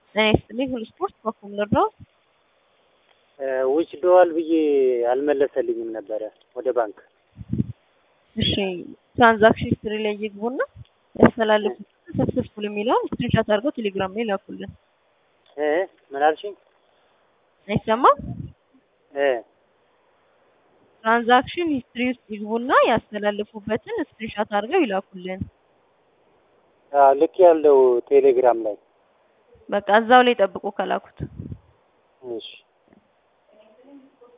ጤና ይስጥልኝ ሁሉ ስፖርት በኩል ልርዳው? ውጭ ደዋል ብዬ አልመለሰልኝም ነበረ ወደ ባንክ። እሺ ትራንዛክሽን ሂስትሪ ላይ ይግቡና ያስተላለፉት ሰክሰስፉል የሚለውን ስክሪንሾት አድርገው ቴሌግራም ላይ ላኩልን። እ ምን አልሽኝ? አይሰማም? እ ትራንዛክሽን ሂስትሪ ውስጥ ይግቡና ያስተላለፉበትን ስክሪንሾት አድርገው ይላኩልን። አዎ ልክ ያለው ቴሌግራም ላይ በቃ እዛው ላይ ጠብቁ ከላኩት። እሺ